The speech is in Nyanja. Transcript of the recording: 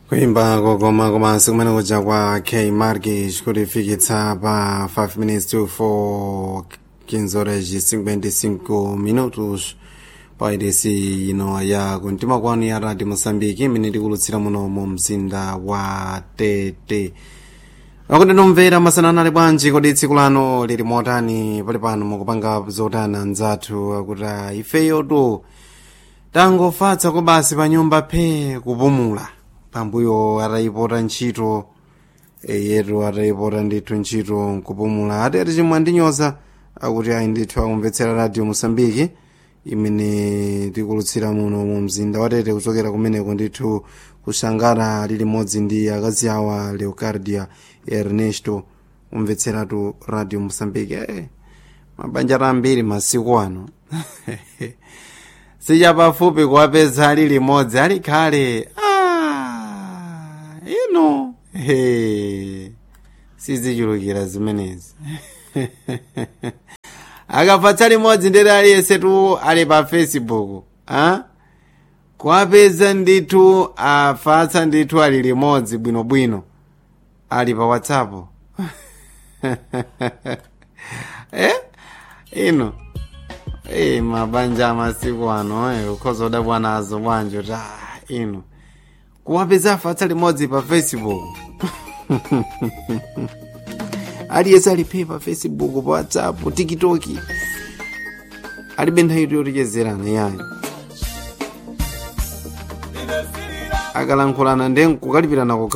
kuimba kokoma komanso kumene kuja kwa k markish kulifikitsa pa 5 minutes to 4 15 horas e 55 minutos pa idesi ino ya kumtima kwanu ya radio moçambique imene tikulutsira muno mu mzinda wa tete akuti nomvera masanana ali bwanji kodi tsiku lano lili motani pali pano mukupanga zotani anzathu akuti "Ah, ifeyotu tangofatsa ko basi pa nyumba phe kupumula pambuyo atayipota ntchito e, yetu atayipota ndithu ntchito nkupumula ati ati chimwe andinyoza akuti ayi ndithu akumvetsera radio mosambiki imene tikulutsira muno mu mzinda watete kuchokera kumeneko ndithu kushangara lili modzi ndi akazi awa leocardia ernesto umvetseratu radio mosambiki eh, mabanja ambiri masiku ano sichapafupi kuwapeza ali limodzi ali khale ah, ino he sizichulukira zimenezi akapatsa limodzi ndere aliyensetu ali pa facebook ah? kuwapeza ndithu afatsa ndithu ali limodzi bwinobwino ali pa whatsapp eh? ino Eh, mabanja amasiku ano eh, ukhoza udabwa nazo bwanji kuti ah, ino kuwapeza afatsa limodzi pa facebook aliyense aliphe pa facebook pa whatsapp tiktok alibe nthawi yotichezerana yayo akalankhulana ndi kukalipirana